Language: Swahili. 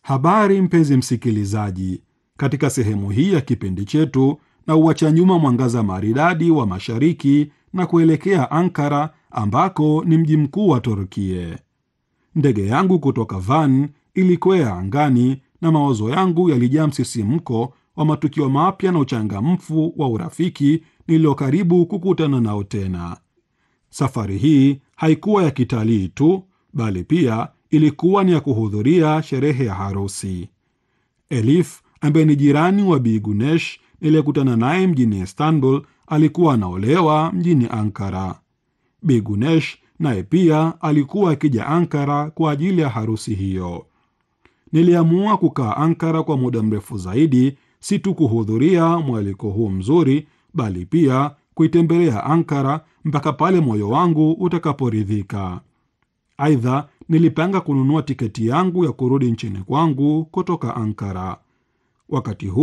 Habari mpenzi msikilizaji, katika sehemu hii ya kipindi chetu na uacha nyuma mwangaza maridadi wa mashariki na kuelekea Ankara ambako ni mji mkuu wa Turkie. Ndege yangu kutoka Van ilikwea angani na mawazo yangu yalijaa msisimko wa matukio mapya na uchangamfu wa urafiki nilio karibu kukutana nao tena. Safari hii haikuwa ya kitalii tu, bali pia ilikuwa ni ya kuhudhuria sherehe ya harusi. Elif ambaye ni jirani wa Bi Gunesh niliyekutana naye mjini Istanbul alikuwa anaolewa mjini Ankara. Bi Gunesh naye pia alikuwa akija Ankara kwa ajili ya harusi hiyo. Niliamua kukaa Ankara kwa muda mrefu zaidi, si tu kuhudhuria mwaliko huu mzuri, bali pia kuitembelea Ankara mpaka pale moyo wangu utakaporidhika. Aidha, nilipanga kununua tiketi yangu ya kurudi nchini kwangu kutoka Ankara. Wakati huu